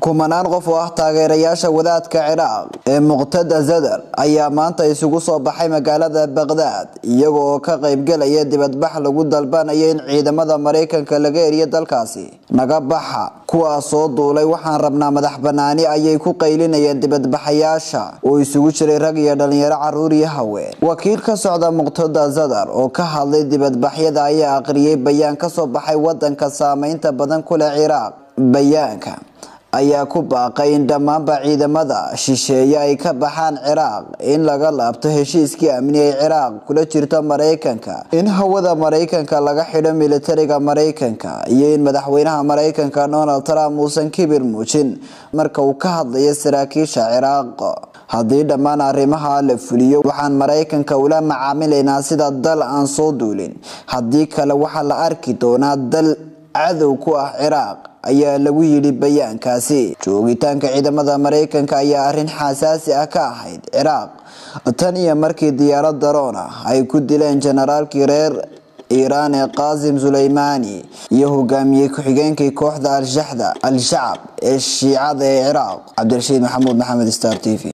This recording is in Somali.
kumanaan qof oo ah taageerayaasha wadaadka ciraaq ee muqtada zadar ayaa maanta isugu soo baxay magaalada baqdaad iyaga oo ka qaybgelaya dibadbax lagu dalbanayo in ciidamada maraykanka laga eriyo dalkaasi naga baxa kuwaas soo duulay waxaan rabnaa madax banaani ayay ku qaylinayeen dibadbaxayaasha oo isugu jiray rag iyo dhalinyaro caruur iyo haween wakiil ka socda muqtada zadar oo ka hadlay dibadbaxyada ayaa aqriyay bayaan kasoo baxay wadanka saameynta badan ku leh ciraaq bayaanka ayaa ku baaqay in dhammaanba ciidamada shisheeye ay ka baxaan ciraaq in laga laabto heshiiskii amni ay ciraaq kula jirto maraykanka in hawada maraykanka laga xidho militariga maraykanka iyo in madaxweynaha maraykanka donald trump uusan kibir muujin marka uu ka hadlayo saraakiisha ciraaq haddii dhammaan arrimaha la fuliyo waxaan maraykanka ula macaamilaynaa sida dal aan soo duulin haddii kale waxaa la arki doonaa dal cadow ku ah ciraaq ayaa lagu yidhi bayaankaasi joogitaanka ciidamada maraykanka ayaa arrin xasaasi ah ka ahayd ciraaq tan iyo markii diyaarad daroon ah ay ku dileen jenaraalkii reer iiraan ee qaasim suleymaani iyo hogaamiyey ku-xigeenkii kooxda al-shaxda al-shacab ee shiicada ee ciraaq cabdirashiid maxamuud maxamed star t v